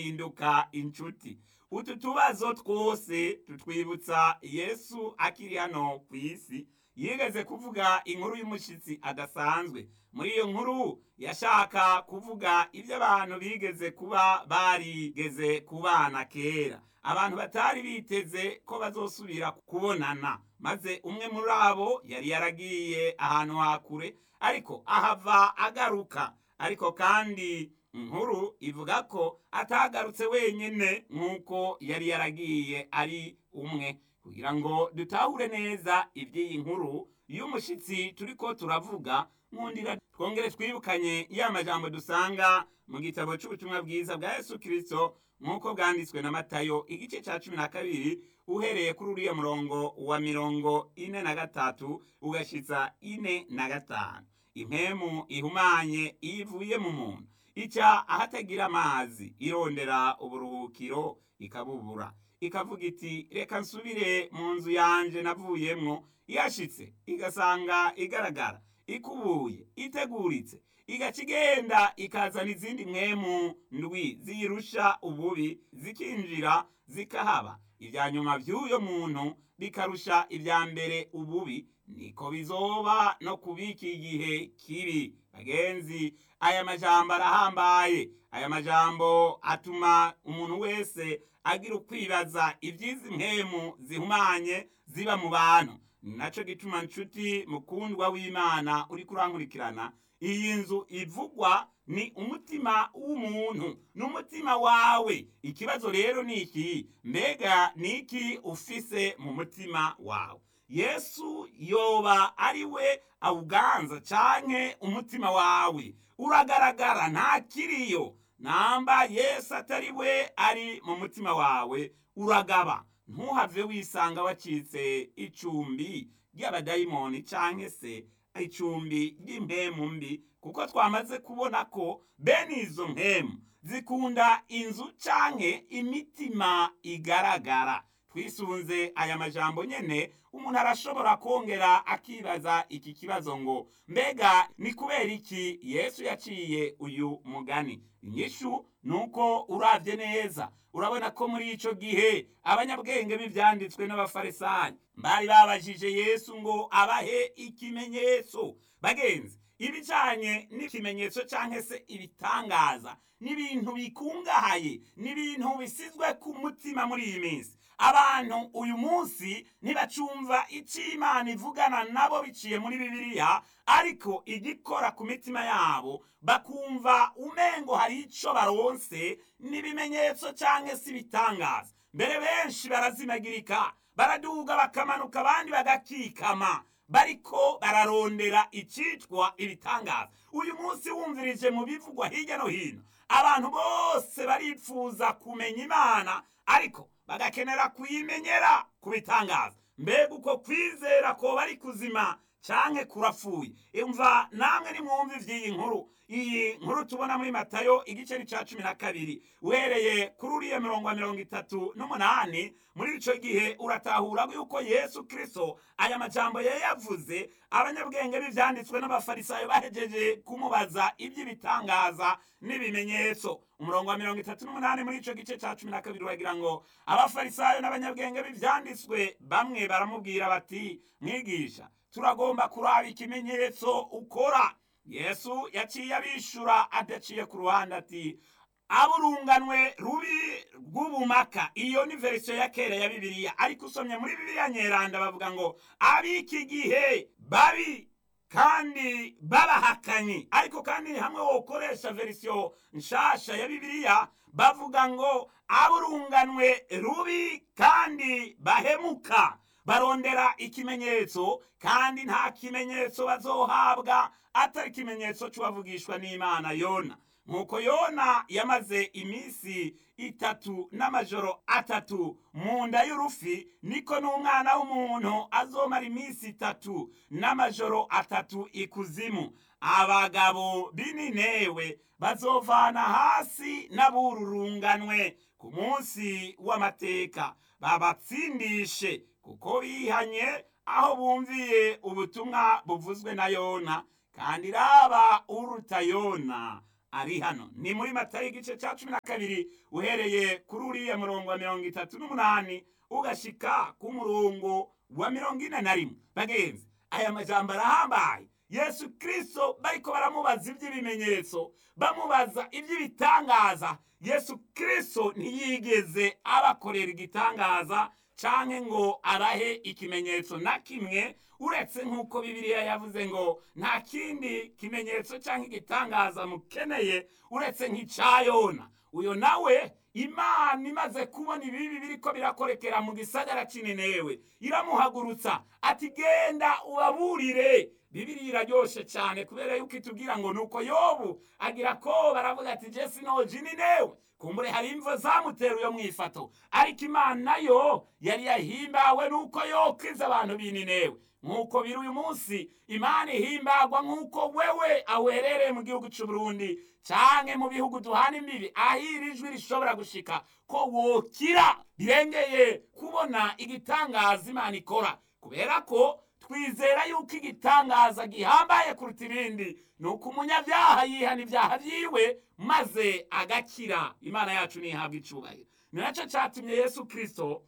hinduka inshuti utu tubazo twose tutwibutsa yesu akiri hano ku isi yigeze kuvuga inkuru y'umushyitsi adasanzwe muri iyo nkuru yashaka kuvuga ibyo abantu bigeze kuba barigeze kubana kera abantu batari biteze ko bazosubira kubonana maze umwe muri abo yari yaragiye ahantu hakure ariko ahava agaruka ariko kandi inkuru ivuga ko atagarutse wenyine nk'uko yari yaragiye ari umwe kugira ngo dutahure neza iby'iyi nkuru y'umushyitsi turi ko turavuga nkundira twongere twibukanye ya majambo dusanga mu gitabo cy'ubutumwa bwiza bwa yesu kirisito nk'uko bwanditswe na matayo igice cya cumi na kabiri uhereye kuri uriya murongo wa mirongo ine na gatatu ugashyitsa ine na gatanu impemu ihumanye iyo ivuye mu muntu ica ahatagira amazi irondera uburuhukiro ikabubura ikavuga iti reka nsubire mu nzu yanje navuyemwo yashitse igasanga igaragara ikubuye iteguritse igaca igenda ikazana izindi mwemu ndwi ziyirusha ububi zikinjira zikahaba ibya nyuma by'uyo muntu bikarusha ibya mbere ububi niko bizoba no kubika igihe kibi bagenzi aya majambo arahambaye aya majambo atuma umuntu wese agira ukwibaza iby'izi mpemu zihumanye ziba mu bantu naco gituma nshuti mukundwa w'imana uri kurankurikirana iyi nzu ivugwa ni umutima w'umuntu n'umutima wawe ikibazo rero ni iki mbega ni iki ufise mu mutima wawe yesu yoba ari we awuganza canke umutima wawe uragaragara ntakiriyo namba yesu atari we ari mu mutima wawe uragaba ntuhave wisanga wacitse icumbi ry'abadayimoni canke se icumbi ry'impemu mbi kuko twamaze kubona ko bene izo mpemu zikunda inzu canke imitima igaragara twisunze aya majambo nyene umuntu arashobora kongera akibaza iki kibazo ngo mbega ni kubera iki yesu yaciye uyu mugani inyishu ni uko uravye neza urabona ko muri ico gihe abanyabwenge b'ivyanditswe n'abafarisayo bari babajije yesu ngo abahe ikimenyetso bagenzi ibijanye n'ikimenyetso canke se ibitangaza n'ibintu bikungahaye n'ibintu bisizwe ku mutima muri iyi minsi abantu uyu munsi ntibacumva icyo imana ivugana nabo biciye muri bibiliya ariko igikora ku mitima yabo bakumva umengo hari icyo baronse n'ibimenyetso cyangwa se ibitangaza mbere benshi barazimagirika baraduga bakamanuka abandi bagakikama bariko bararondera icyitwa ibitangaza uyu munsi wumvirije mu bivugwa hirya no hino abantu bose baripfuza kumenya imana ariko bagakenera kuyimenyera kubitangaza mbega uko kwizera ko bari kuzima canke kurapfuye imva namwe nimwumva ivy'iyi nkuru iyi nkuru tubona muri matayo igice ni ca cumi na kabiri uhereye kuri uriya mirongo wa mirongo itatu n'umunani muri ico gihe uratahura yuko yesu kristo aya majambo yari yavuze abanyabwenge b'ivyanditswe n'abafarisayo bahejeje kumubaza ivy'ibitangaza n'ibimenyetso umurongo wa mirongo itatu n'umunani muri ico gice ca cumi na kabiri uragira ngo abafarisayo n'abanyabwenge b'ivyanditswe bamwe baramubwira bati mwigisha turagomba kuraba ikimenyetso ukora yesu yaciye abishura adaciye ku ruhande ati aburunganwe rubi rw'ubumaka iyo ni verisiyo ya kera ya bibiliya ariko usomye muri bibiliya nyeranda bavuga ngo ab'iki gihe babi kandi babahakanyi ariko kandi hamwe wokoresha verisiyo nshasha ya bibiliya bavuga ngo aburunganwe rubi kandi bahemuka barondera ikimenyetso kandi nta kimenyetso bazohabwa atari ikimenyetso cy'uwavugishwa n'imana yona nk'uko yona yamaze iminsi itatu n'amajoro atatu mu nda y'urufi niko n'umwana w'umuntu azomara iminsi itatu n'amajoro atatu ikuzimu abagabo b'ininewe bazovana hasi n'abururunganwe ku munsi w'amateka babatsindishe kuko bihanye aho bumviye ubutumwa buvuzwe na yona kandi raba uruta yona ari hano ni muri matayo igice cya cumi na kabiri uhereye kuri uriya murongo wa mirongo itatu n'umunani ugashika ku murongo wa mirongo ine na rimwe bagenzi aya majambo arahambaye yesu kirisito bariko baramubaza iby'ibimenyetso bamubaza iby'ibitangaza yesu kirisito ntiyigeze abakorera igitangaza canke ngo arahe ikimenyetso na kimwe uretse nk'uko bibiliya yavuze ngo nta kindi kimenyetso canke igitangaza mukeneye uretse nk'icya yona uyo nawe imana imaze kubona ibibi biriko birakorekera mu gisagara cininewe iramuhagurutsa ati genda ubaburire bibiri iraryoshe cyane kubera yuko itubwira ngo nuko yobu agira ko baravuga ati je sinoji ninewe kumbure hari imvo zamutera uyo mwifato ariko imana yo yari yahimbawe nuko yokiza abantu bininewe nk'uko biri uyu munsi imana ihimbagwa nk'uko wewe awerereye mu gihugu cy'u Burundi canke mu bihugu duhana imbibi aho iri jwi rishobora gushika ko wokira birengeye kubona igitangaza imana ikora kubera ko twizera yuko igitangaza gihambaye kuruta ibindi ni uko umunyabyaha yihana ibyaha byiwe maze agakira imana yacu ntihabwa icubahiro ni nacyo cyatumye yesu kirisito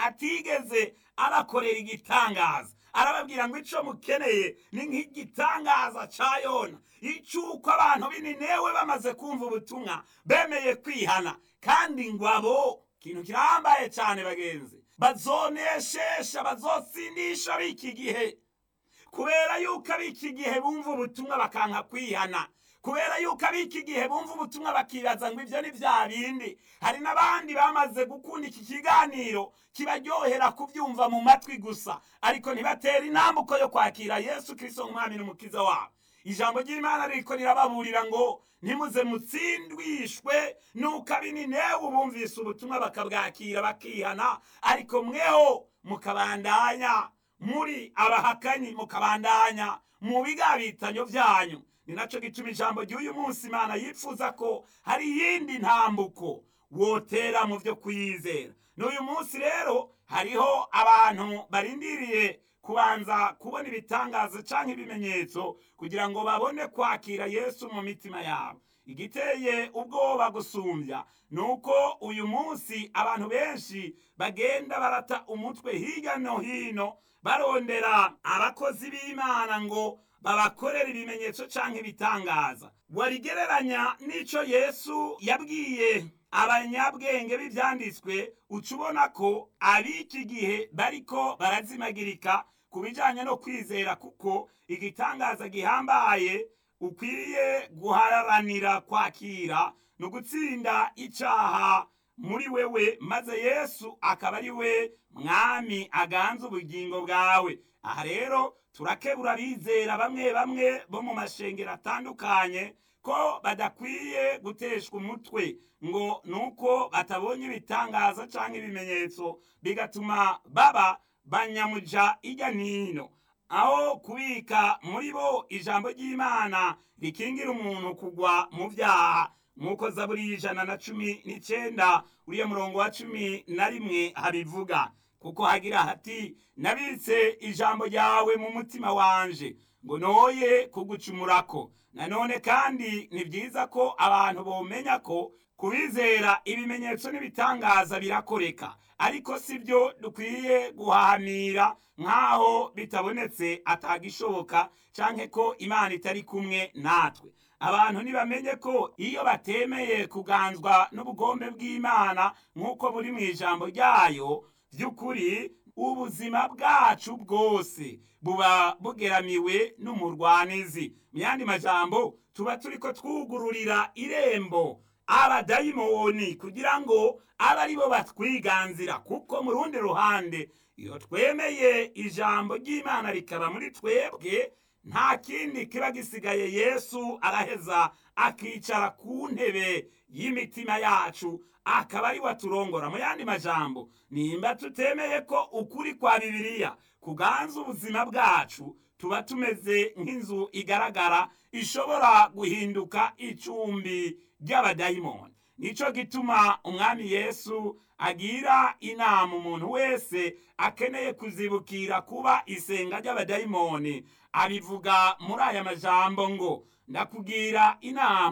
atigeze abakorera igitangaza arababwira ngo icyo mukeneye ni nk'igitangaza cya yona icy'uko abantu bininewe bamaze kumva ubutumwa bemeye kwihana kandi ngo abo ikintu kirambaye cyane bagenzi bazoneshesha bazotsindisha b'iki gihe kubera yuko ab'iki gihe bumva ubutumwa bakanka kwihana kubera yuko ab'iki gihe bumva ubutumwa bakibaza ngo ibyo ni bya bindi hari n'abandi bamaze gukunda iki kiganiro kibaryohera kubyumva mu matwi gusa ariko ntibatere intambuko yo kwakira yesu kirisito nk'umwami n'umukiza wabo ijambo ry'imana riko rirababurira ngo ntimuze mutsindwishwe nuko abininewe bumvise ubutumwa bakabwakira bakihana ariko mweho mukabandanya muri abahakanyi mukabandanya mu bigabitanyo byanyu ni nacyo gituma ijambo ry'uyu munsi imana yifuza ko hari iyindi ntambuko wotera mu byo kuyizera n'uyu munsi rero hariho abantu barindiriye kubanza kubona ibitangazo cyangwa ibimenyetso kugira ngo babone kwakira yesu mu mitima yabo igiteye ubwoba gusumbya ni uko uyu munsi abantu benshi bagenda barata umutwe hirya no hino barondera abakozi b'imana ngo babakorera ibimenyetso cyangwa ibitangaza warigereranya n'icyo yesu yabwiye abanyabwenge b'ibyanditswe uca ubona ko ab'iki gihe bariko barazimagirika ku bijyanye no kwizera kuko igitangaza gihambaye ukwiriye guharanira kwakira ni ugutsinda icyaha muri wewe maze yesu akaba ari we mwami aganza ubugingo bwawe aha rero turakebura abizera bamwe bamwe bo mu mashengero atandukanye ko badakwiye guteshwa umutwe ngo nuko batabonye ibitangaza cyangwa ibimenyetso bigatuma baba banyamuja ijya n'ino aho kubika muri bo ijambo ry'imana rikingira umuntu kugwa mu byaha nk'uko zaburi y'ijana na cumi n'icyenda uriya murongo wa cumi na rimwe habivuga kuko hagira hati nabitse ijambo ryawe mu mutima wanje ngo noye kugucumurako nanone kandi ni byiza ko abantu bomenya ko kubizera ibimenyetso n'ibitangaza birakoreka ariko si byo dukwiye guhahamira nk'aho bitabonetse atagishoboka cyangwa ko imana itari kumwe natwe abantu ntibamenye ko iyo batemeye kuganzwa n'ubugombe bw'imana nk'uko buri mu ijambo ryayo by'ukuri ubuzima bwacu bwose buba bugeramiwe n'umurwanizi mu yandi majambo tuba turi ko twugururira irembo abadayimoni kugira ngo abe ari bo batwiganzira kuko mu rundi ruhande iyo twemeye ijambo ry'imana rikaba muri twebwe nta kindi kiba gisigaye yesu araheza akicara ku ntebe y'imitima yacu akaba ari we aturongora mu yandi majambo nimba tutemeye ko ukuri kwa bibiliya kuganza ubuzima bwacu tuba tumeze nk'inzu igaragara ishobora guhinduka icumbi ry'abadayimoni nicyo gituma umwami yesu agira inama umuntu wese akeneye kuzibukira kuba isenga ry'abadayimoni abivuga muri aya majambo ngo ndakugira inama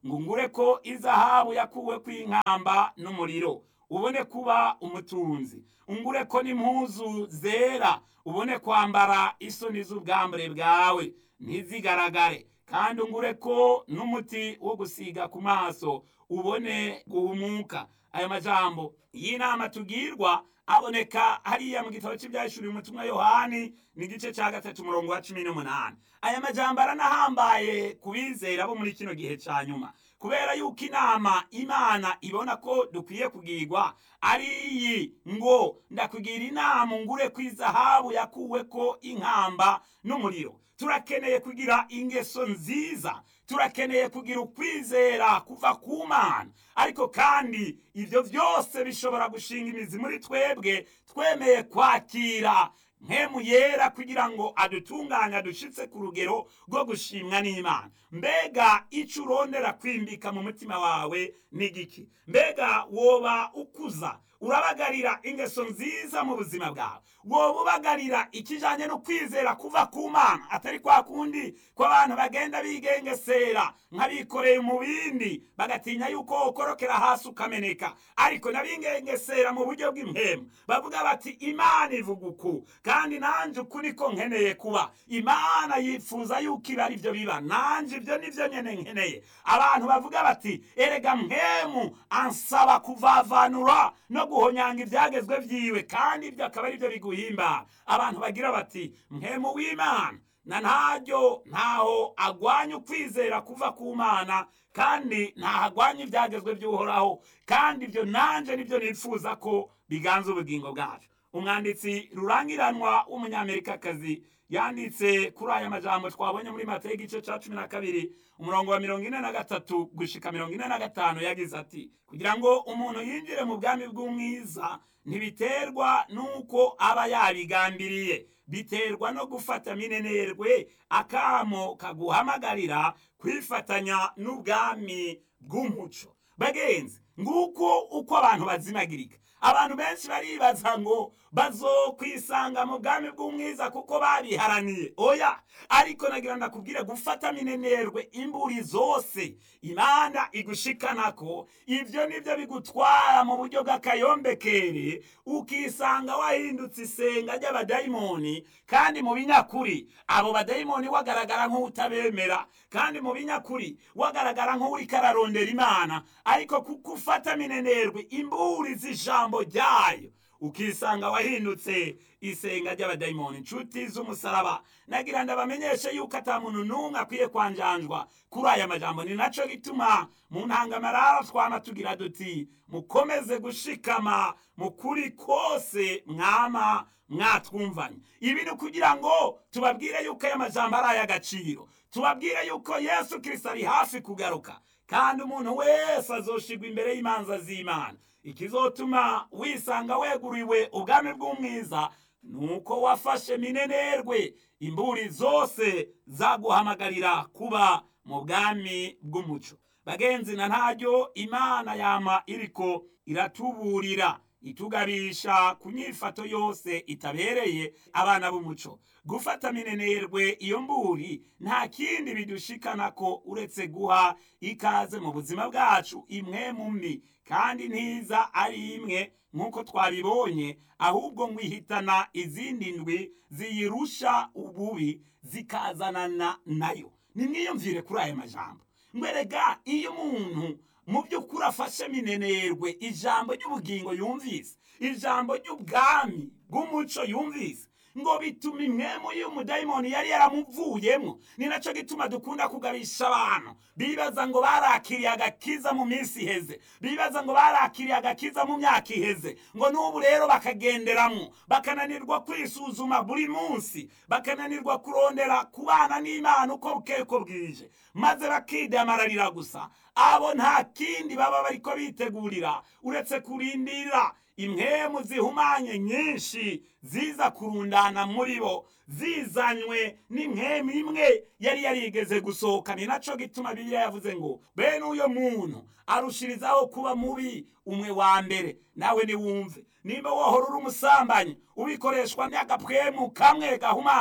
ngo ngure ko izahabu yakuwe kw'inkamba n'umuriro ubone kuba umutunzi ungure ko n'impuzu zera ubone kwambara isoni z'ubwambure bwawe ntizigaragare kandi ungure ko n'umuti wo gusiga ku maso ubone guhumuka ayo majambo y'inama tugirwa aboneka hariya mu gitabo cy'ibyahishuriye umutumwa yohani ni igice cya gatatu umurongo wa cumi n'umunani aya majambo aranahambaye ku bizera bo muri kino gihe cya nyuma kubera yuko inama imana ibona ko dukwiye kugirwa ari iyi ngo ndakugira inama ngure ku izahabu yakuwe ko inkamba n'umuriro turakeneye kugira ingeso nziza turakeneye kugira ukwizera kuva ku mana ariko kandi ibyo byose bishobora gushinga imizi muri twebwe twemeye kwakira nkemu yera kugira ngo adutunganye adushitse ku rugero rwo gushimwa n'imana mbega icyo urondera kwimbika mu mutima wawe ni igiki mbega woba ukuza urabagarira ingeso nziza mu buzima bwawe woba ubagarira ikijyanye no kwizera kuva ku mana atari kwa kundi ko abantu bagenda bigengesera nk'abikoreye mu bindi bagatinya yuko ukorokera hasi ukameneka ariko n'abigengesera mu buryo bw'impemu bavuga bati imana ivuga uku kandi nanjye uku niko nkeneye kuba imana yifuza yuko iba ari byo biba nanjye ibyo nibyo nyine nkeneye abantu bavuga bati erega mpemu ansaba kuvavanura no guhonyanga ibyagezwe byiwe kandi ibyo akaba ari byo biguhimba abantu bagira bati mpemu w'imana na ntaryo ntaho agwanya ukwizera kuva ku mana kandi ntahagwanya ibyagezwe by'uhoraho kandi ibyo nanjye nibyo nifuza ko biganza ubugingo bwacu umwanditsi rurangiranwa w'umunyamerikakazi yanditse kuri aya majambo twabonye muri mata igice cya cumi na kabiri umurongo wa mirongo ine na gatatu gushika mirongo ine na gatanu yagize ati kugira ngo umuntu yinjire mu bwami bw'umwiza ntibiterwa n'uko aba yabigambiriye biterwa no gufata minenerwe akamo kaguhamagarira kwifatanya n'ubwami bw'umuco bagenzi nguko uko abantu bazimagirika abantu benshi baribaza ngo bazokwisanga mu bwami bw'umwiza kuko babiharaniye oya ariko nagira ndakubwire gufata minenerwe imburi zose imana igushikana ko ibyo nibyo bigutwara mu buryo bw'akayombekere ukisanga wahindutse isenga ry'abadayimoni kandi mu binyakuri abo badayimoni wagaragara nk'utabemera kandi mu binyakuri wagaragara nk'uriko ararondera imana ariko kuko ufata minenerwe imburi z'ijambo ryayo ukisanga wahindutse isenga ry'abadayimoni inshuti z'umusaraba nagira ndabamenyeshe yuko ata muntu n'umwe akwiye kwanjanjwa kuri aya majambo ni naco gituma mu ntangamarara twama tugira duti mukomeze gushikama mu kuri kose mwama mwatwumvanye ibi ni kugira ngo tubabwire yuko aya majambo ari ay'agaciro tubabwire yuko yesu kirisito ari hafi kugaruka kandi umuntu wese azoshigwa imbere y'imanza z'imana ikizotuma wisanga weguriwe ubwami bw'umwiza nuko wafashe minenerwe imburi zose zaguhamagarira kuba mu bwami bw'umuco bagenzi na ntaryo imana yama iriko iratuburira itugabisha ku nyifato yose itabereye abana b'umuco gufata minenerwe iyo mburi nta kindi bidushikana ko uretse guha ikaze mu buzima bwacu imwe mu mbi kandi ntiza ari imwe nk'uko twabibonye ahubwo ngwihitana izindi ndwi ziyirusha ububi zikazanana nayo nimwiyumvire kuri aya majambo ngwerega iyo umuntu mu by'ukuri afashe minenerwe ijambo ry'ubugingo yumvise ijambo ry'ubwami bw'umuco yumvise ngo bituma imwemu y'umudayimoni yari yaramuvuyemo ni nacyo gituma dukunda kugabisha abantu bibaza ngo barakiriye agakiza mu minsi iheze bibaza ngo barakiriye agakiza mu myaka iheze ngo n'ubu rero bakagenderamo bakananirwa kwisuzuma buri munsi bakananirwa kurondera kubana n'imana uko bukeye uko bwije maze bakidamararira gusa abo nta kindi baba bariko bitegurira uretse kurindira impwemu zihumanye nyinshi ziza kurundana muri bo zizanywe n'impwemu imwe yari yarigeze gusohoka ni naco gituma bibiliya yavuze ngo bene uyo muntu arushirizaho kuba mubi umwe wa mbere nawe niwumve nimba wohora uri umusambanyi ubikoreshwa n'agapwemu kamwe gahumanye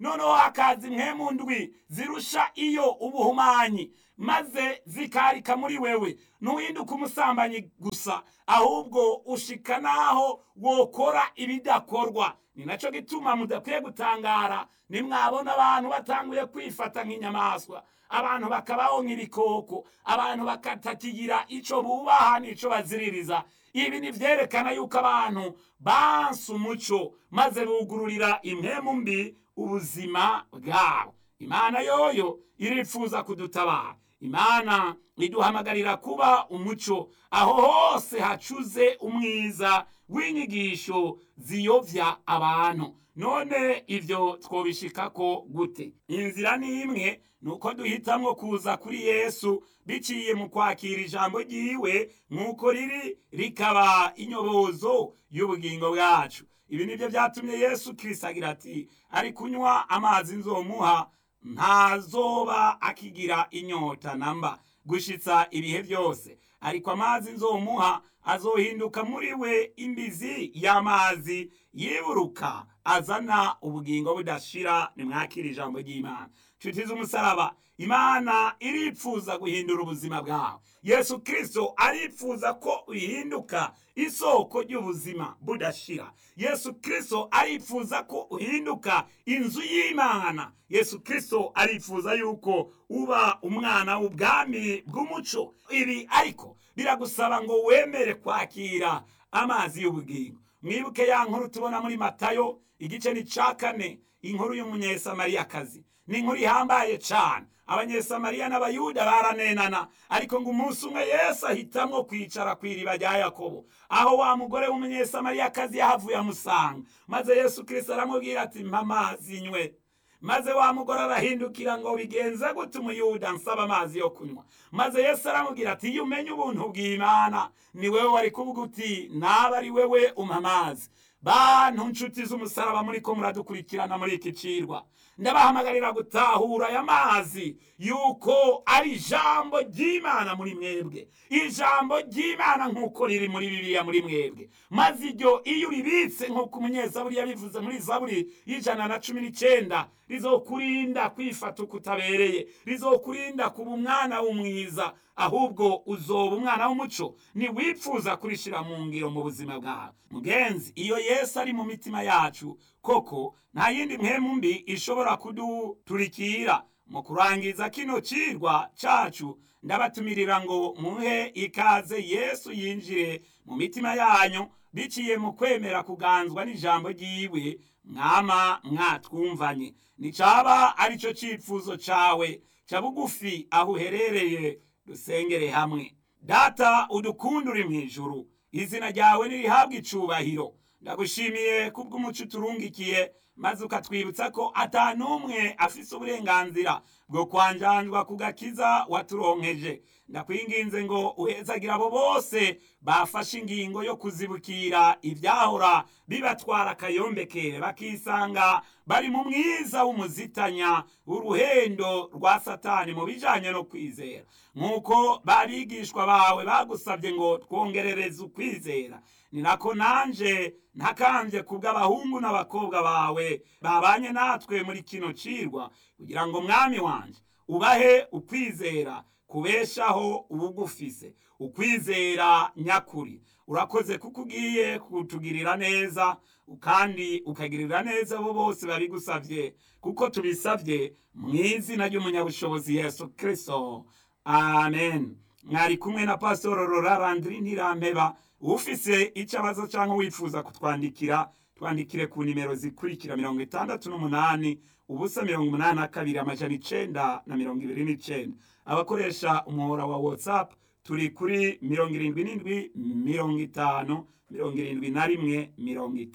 noneho hakaza impwemu ndwi zirusha iyo ubuhumanyi maze zikarika muri wewe ntuhinduke umusambanyi gusa ahubwo ushika naho wokora ibidakorwa ni nacyo gituma mudakwiye gutangara nimwabona abantu batanguye kwifata nk'inyamaswa abantu bakabaho nk'ibikoko abantu bakatakigira icyo bubaha n'icyo baziririza ibi ni byerekana yuko abantu banse umuco maze bugururira impemu mbi ubuzima bwabo imana yoyo irifuza kudutabara imana iduhamagarira kuba umuco aho hose hacuze umwiza w'inyigisho ziyovya abantu none ivyo twobishikako gute inzira ni imwe nuko duhitamwo kuza kuri yesu biciye mu kwakira ijambo ryiwe nk'uko riri rikaba inyobozo y'ubugingo bwacu ibi nibyo byatumye yesu kirisito agira ati ari kunywa amazi nzomuha ntazoba akigira inyota namba gushitsa ibihe byose ariko amazi nzomuha azohinduka muri we imbizi y'amazi yiburuka azana ubugingo budashira nimwakira ijambo ry'imana nshuti z'umusaraba imana iripfuza guhindura ubuzima bwawe yesu kirisito aripfuza ko uhinduka isoko ry'ubuzima budashira yesu kirisito aripfuza ko uhinduka inzu y'imana yesu kirisito arifuza yuko uba umwana w'ubwami bw'umuco ibi ariko biragusaba ngo wemere kwakira amazi y'ubugingo mwibuke ya nkuru tubona muri matayo igice ni cya kane inkuru y'umunyesamariyakazi ni inkuru ihambaye cyane abanyesamariya n'abayuda baranenana ariko ngo umunsi umwe yesu ahitamwo kwicara ku iriba rya yakobo aho wa mugore w'umunyesamariyakazi yahavuye amusanga maze yesu kirisito aramubwira ati mpa amazi nywe maze wa mugore arahindukira ngo bigenze gute umuyuda nsaba amazi yo kunywa maze yesu aramubwira ati iyo umenye ubuntu bw'imana ni wowe wari kuvuga uti naba ari wewe umpa amazi bantu nshuti z'umusaraba muri ko muradukurikirana muri iki cirwa ndabahamagarira gutahura aya mazi yuko ari ijambo ry'imana muri mwebwe ijambo ry'imana nk'uko riri muri bibiliya muri mwebwe maze iryo iyo uribitse nk'uko umunyezaburi yabivuze muri zaburi y'ijana na cumi n'icyenda rizokurinda kwifata uko utabereye rizokurinda kuba umwana w'umwiza ahubwo uzoba umwana w'umuco niwipfuza kurishira mu ngiro mu buzima bwawe mugenzi iyo yesu ari mu mitima yacu koko nta yindi mpemu mbi ishobora kuduturikira mu kurangiza kino cirwa cacu ndabatumirira ngo muhe ikaze yesu yinjire mu mitima yanyu biciye mu kwemera kuganzwa n'ijambo ryiwe mwama mwatwumvanye nicaba arico cifuzo cawe ca bugufi aho uherereye dusengere hamwe data udukunda uri mu ijuru izina ryawe nirihabwa icubahiro ndagushimiye kubw'umuco uturungikiye maze ukatwibutsa ko ata n'umwe afise uburenganzira bwo kwanjanjwa ku gakiza waturonkeje ndakwinginze ngo uhezagira abo bose bafashe ingingo yo kuzibukira ibyahora bibatwara akayombekere bakisanga bari mu mwiza w'umuzitanya uruhendo rwa satani mu bijanye no kwizera nk'uko babigishwa bawe bagusabye ngo twongerereze ukwizera ni nako nanje ntakambye kubw'abahungu n'abakobwa bawe babanye natwe muri kino cirwa kugira ngo mwami wanje ubahe ukwizera kubeshaho ubugufise ukwizera nyakuri urakoze kuko ugiye kutugirira neza kandi ukagirira neza abo bose babigusabye kuko tubisabye mu izina ry'umunyabushobozi yesu kirisito amen mwari kumwe na pasitoro rora randiri ntirampeba ufise icabazo cyangwa wifuza kutwandikira twandikire ku nimero zikurikira mirongo itandatu n'umunani ubusa mirongo umunani na kabiri amajana icenda na mirongo ibiri n'icenda abakoresha umuhora wa whatsapp turi kuri mirongo irindwi n'indwi mirongo itanu mirongo irindwi na rimwe mirongo itanu